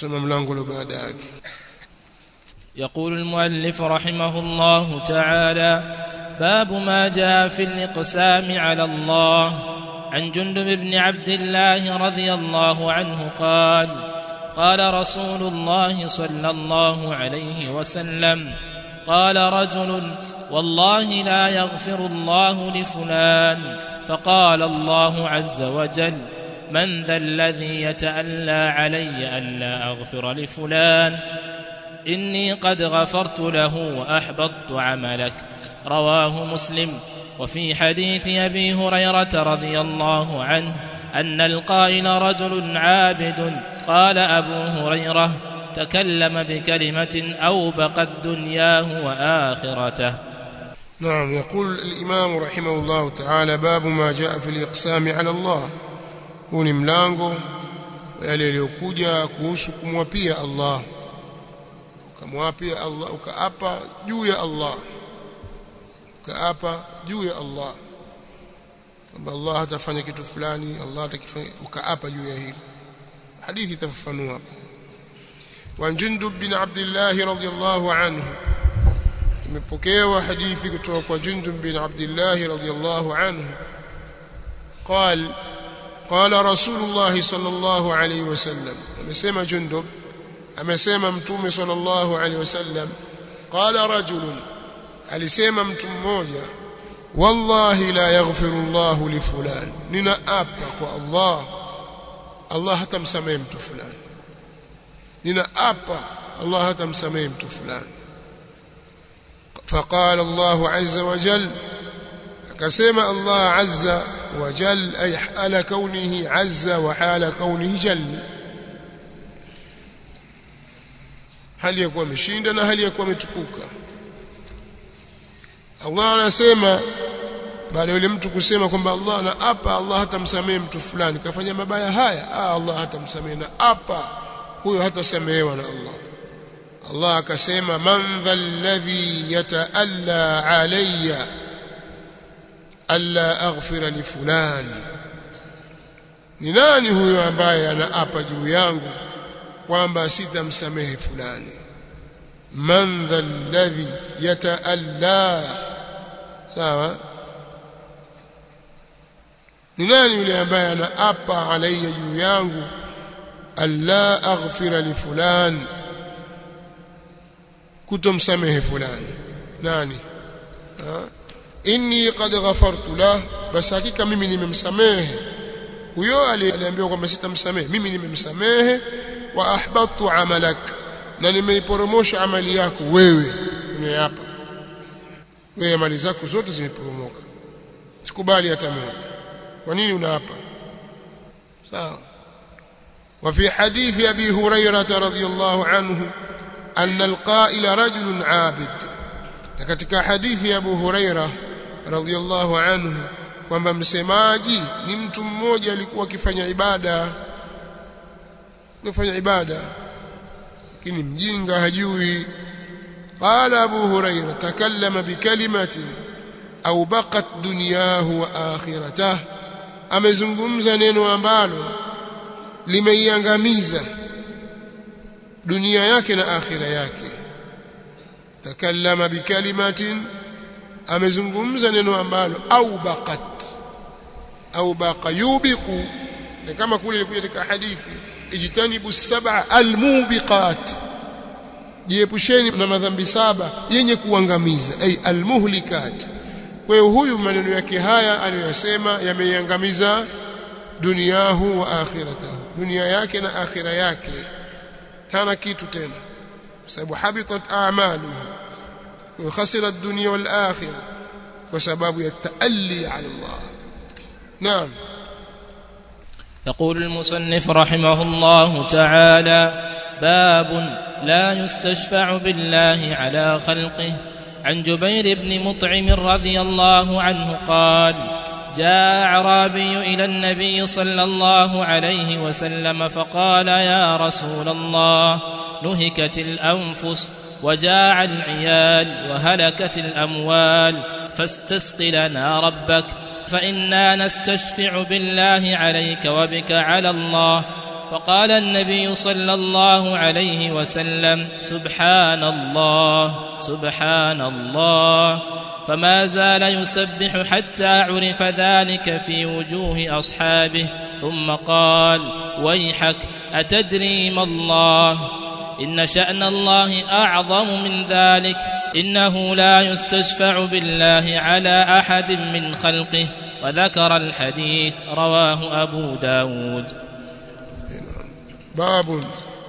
tusome mlango ule baada yake يقول المؤلف رحمه الله تعالى باب ما جاء في الاقسام على الله عن جندب بن عبد الله رضي الله عنه قال قال رسول الله صلى الله عليه وسلم قال رجل والله لا يغفر الله لفلان فقال الله عز وجل من ذا الذي يتألى علي ألا أغفر لفلان إني قد غفرت له وأحبطت عملك رواه مسلم وفي حديث أبي هريرة رضي الله عنه أن القائل رجل عابد قال أبو هريرة تكلم بكلمة أوبقت دنياه وآخرته نعم يقول الإمام رحمه الله تعالى باب ما جاء في الإقسام على الله huu ni mlango yale yaliyokuja kuhusu kumwapia Allah ukamwapia Allah ukaapa juu ya Allah ukaapa juu ya Allah kwamba Allah hatafanya kitu fulani Allah atakifanya ukaapa juu ya hilo hadithi itafafanua wa Jundub bin Abdullah radhiyallahu anhu imepokewa hadithi kutoka kwa Jundub bin Abdullah radhiyallahu anhu قال قال رسول الله صلى الله عليه وسلم amesema Jundub amesema mtume sallallahu alaihi wasallam qala rajulun alisema mtu mmoja wallahi la yaghfiru Allah li fulan ninaapa kwa Allah Allah hatamsamehe mtu fulani ninaapa Allah hatamsamehe mtu fulani فقال الله عز وجل akasema Allah azza wa jal ay hala kaunihi azza wa hala kaunihi jal hali ya kuwa ameshinda na hali ya kuwa ametukuka Allah anasema baada yule mtu kusema kwamba Allah na apa Allah hatamsamehe mtu fulani kafanya mabaya haya ah Allah hatamsamehe na apa huyo hatasamehewa na Allah Allah akasema man dhalladhi yataalla alayya alla aghfira li fulani ni nani huyo ambaye anaapa juu yangu kwamba sitamsamehe fulani man dhalladhi yataalla sawa ni nani yule ambaye anaapa alayya juu yangu alla aghfira li fulani kutomsamehe fulani nani ha? inni qad ghafartu lah bas hakika mimi nimemsamehe huyo aliambiwa kwamba sitamsamehe mimi nimemsamehe wa ahbattu amalak na nimeiporomosha amali yako wewe unayeapa wewe amali zako zote zimeporomoka sikubali hata moja kwa nini unaapa sawa وفي حديث أبي هريرة رضي الله عنه أن القائل رجل عابد katika hadithi ya Abu Huraira radhiyallahu anhu kwamba msemaji ni mtu mmoja alikuwa akifanya ibada akifanya ibada lakini mjinga hajui qala Abu Huraira takallama bikalimatin au baqat dunyahu wa akhiratahu amezungumza neno ambalo limeiangamiza dunia yake na akhira yake takallama bikalimatin amezungumza neno ambalo au baqat au baqa yubiqu na kama kule ilikuja katika hadithi ijtanibu sab'a almubiqat jiepusheni na madhambi saba yenye kuangamiza ay almuhlikat kwa hiyo huyu maneno yake haya aliyosema yameiangamiza duniyahu wa akhiratahu dunia yake na akhira yake hana kitu tena sababu habitat a'maluhu wa khasira ad-dunya wal akhirah kwa sababu ya taalli ala Allah naam يقول المصنف رحمه الله تعالى باب لا يستشفع بالله على خلقه عن جبير بن مطعم رضي الله عنه قال جاء اعرابي الى النبي صلى الله عليه وسلم فقال يا رسول الله نهكت الانفس وجاع العيال وهلكت الاموال فاستسق لنا ربك فانا نستشفع بالله عليك وبك على الله فقال النبي صلى الله عليه وسلم سبحان الله سبحان الله فما زال يسبح حتى عرف ذلك في وجوه اصحابه ثم قال ويحك اتدري ما الله ان شان الله اعظم من ذلك انه لا يستشفع بالله على احد من خلقه وذكر الحديث رواه ابو داود باب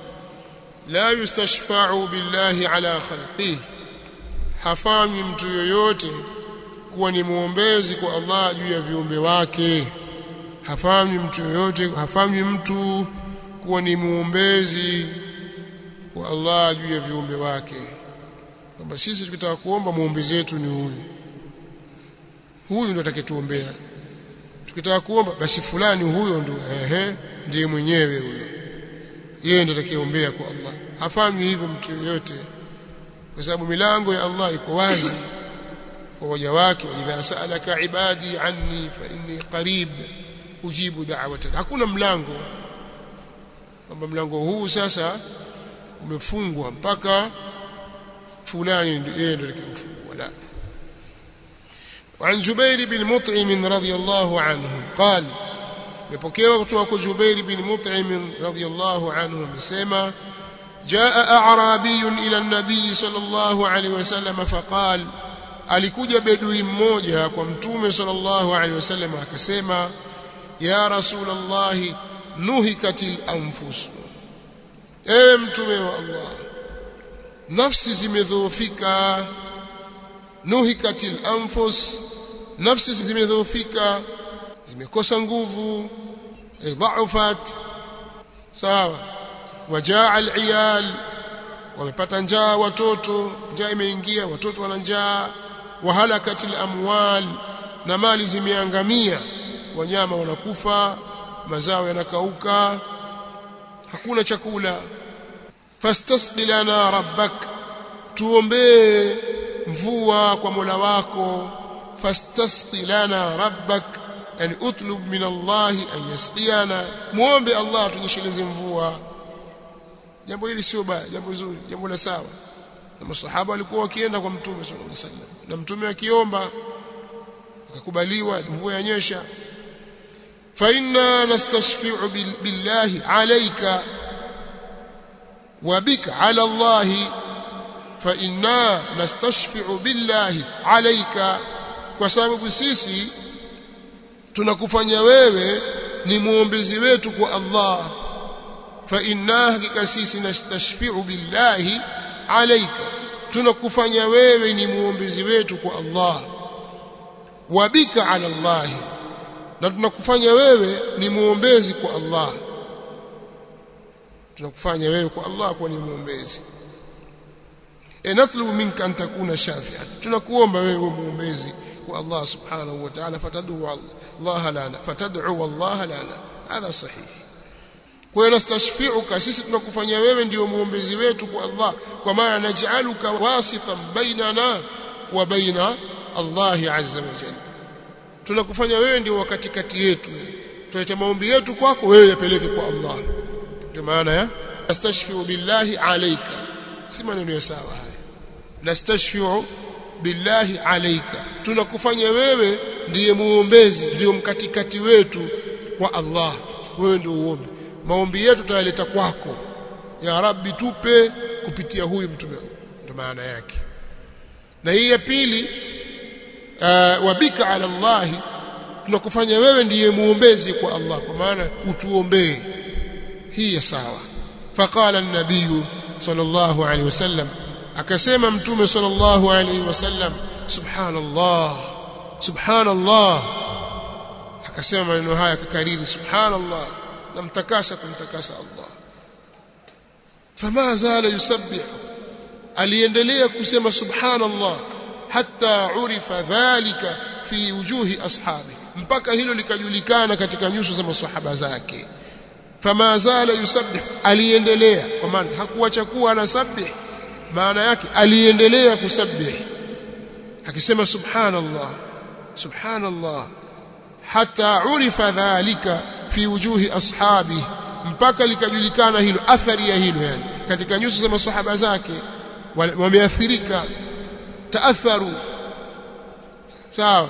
لا يستشفع بالله على خلقه hafanyi mtu yoyote kuwa ni muombezi kwa Allah juu ya viumbe wake hafanyi mtu yoyote hafanyi mtu kuwa ni muombezi kwa Allah juu ya viumbe wake kwamba sisi tukitaka kuomba muombezi wetu ni huyu huyu ndo atakayetuombea tukitaka kuomba basi fulani huyo ndo ehe ndiye mwenyewe huyo yeye ndo atakayeombea kwa Allah hafanyi hivyo mtu yoyote kwa sababu milango ya Allah iko wazi kwa waja wake idha saalaka ibadi anni fa inni qarib ujibu da'wata hakuna mlango kwamba mlango huu sasa umefungwa mpaka fulani yeye ndiye atakayefungua la وعن جبير بن مطعم رضي الله عنه قال مبوكيوا kutoka جبير بن مطعم رضي الله عنه amesema جاء أعرابي إلى النبي صلى الله عليه وسلم فقال alikuja bedui mmoja kwa mtume sallallahu alaihi wasallam akasema ya rasulullah nuhikatil anfus ewe mtume wa Allah nafsi zimedhoofika nuhikatil anfus nafsi zimedhoofika zimekosa nguvu dhaufat sawa wajaa aliyal wamepata njaa watoto njaa imeingia watoto wana njaa wahalakatil amwal na mali zimeangamia wanyama wanakufa mazao yanakauka hakuna chakula fastasqi lana rabbak tuombee mvua kwa Mola wako fastasqi lana rabbak yani utlub min Allah an yasqiyana muombe Allah tunyesheleze mvua jambo hili sio baya jambo zuri jambo la sawa na masahaba walikuwa wakienda kwa mtume sallallahu alaihi wasallam na mtume akiomba akakubaliwa mvua yanyesha fa inna nastashfi'u billahi alayka wa bika ala Allah fa inna nastashfi'u billahi alayka kwa sababu sisi tunakufanya wewe ni muombezi wetu kwa Allah fa inna hakika sisi nastashfi'u billahi alayka tunakufanya wewe ni muombezi wetu kwa Allah wa bika ala Allah na tunakufanya wewe ni muombezi kwa Allah tunakufanya wewe kwa Allah kuwa ni muombezi e natlubu minka an takuna shafi'an tunakuomba wewe muombezi kwa Allah subhanahu wa ta'ala fatad'u Allah lana fatad'u Allah lana hadha sahih kwa hiyo nastashfi'uka sisi tunakufanyia wewe ndio muombezi wetu kwa Allah kwa maana naj'aluka wasitan bainana wa baina Allah azza wa jalla tunakufanya wewe ndio wakati kati yetu tulete maombi yetu kwako wewe yapeleke kwa Allah ndio maana ya nastashfi'u billahi alayka si maneno ya sawa haya nastashfi'u billahi alayka tunakufanya wewe ndiye muombezi ndio mkatikati wetu kwa Allah wewe ndio uombe maombi yetu tutayaleta kwako ya rabbi tupe kupitia huyu mtume ndio maana yake na hii ya pili uh, wabika ala Allah tunakufanya wewe ndiye muombezi kwa Allah kwa maana utuombee hii ya sawa faqala an-nabiy sallallahu alaihi wasallam akasema mtume sallallahu alaihi wasallam subhanallah subhanallah akasema maneno haya akakariri subhanallah namtakasa kumtakasa Allah fama zala yusabbih aliendelea kusema subhanallah hatta urifa dhalika fi wujuhi ashabi mpaka hilo likajulikana katika nyuso za maswahaba zake fama zala yusabbih aliendelea kwa maana hakuacha kuwa anasabih maana yake aliendelea kusabih akisema subhanallah subhanallah hatta urifa dhalika fi wujuhi ashabi mpaka likajulikana hilo athari ya hilo yani katika nyuso za masahaba zake wameathirika taatharu sawa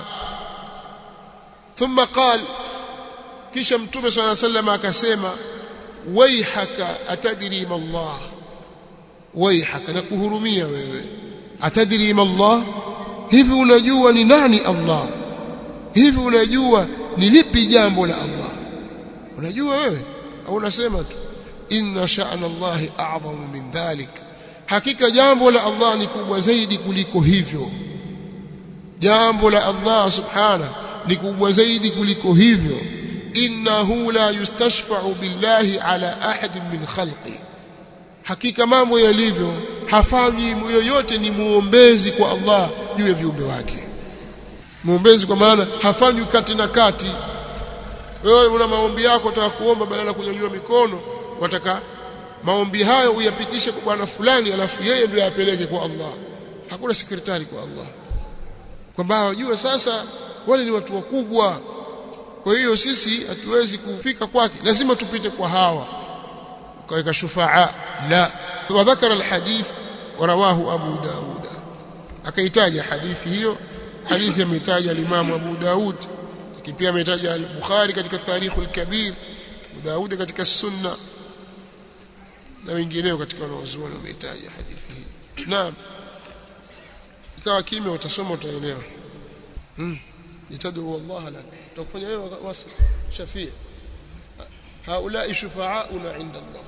thumma qal kisha mtume swalla sallam akasema waihaka atadri ma Allah waihaka nakuhurumia wewe atadri ma Allah hivi unajua ni nani Allah hivi unajua ni lipi jambo la Allah unajua wewe au unasema tu inna sha'na Allah a'zamu min dhalik hakika jambo la Allah ni kubwa zaidi kuliko hivyo jambo la Allah subhana ni kubwa zaidi kuliko hivyo innahu la yustashfa'u billahi ala ahadin min khalqi hakika mambo yalivyo hafanyi yoyote ni muombezi kwa Allah juu ya viumbe wake muombezi kwa maana hafanywi kati na kati wewe una maombi yako utaka kuomba badala ya kunyanyua mikono wataka maombi hayo uyapitishe kwa bwana fulani alafu yeye ndio yapeleke kwa Allah hakuna sekretari kwa Allah kwamba wajue sasa wale ni watu wakubwa kwa hiyo sisi hatuwezi kufika kwake lazima tupite kwa hawa kaweka shufaa la wadhakara alhadith warawahu abu daud akaitaja hadithi hiyo hadithi ameitaja al-Imam Abu Daud pia ametaja al-Bukhari katika Tarikh al-Kabir Abu Daud katika Sunna na wengineo katika wanaozuoni wameitaja hadithi hii naam ikawa kimya utasoma utaelewa hmm itadu wallah la tukufanya wewe wasi shafia haulai shufaauna inda Allah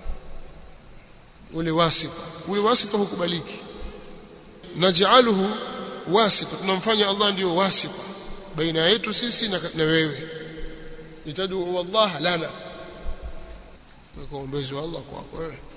ule wasita ule wasita hukubaliki naj'aluhu wasita tunamfanya Allah ndio wasita baina yetu sisi na, na wewe itadu wallah lana kwa uombezi wa Allah kwako wewe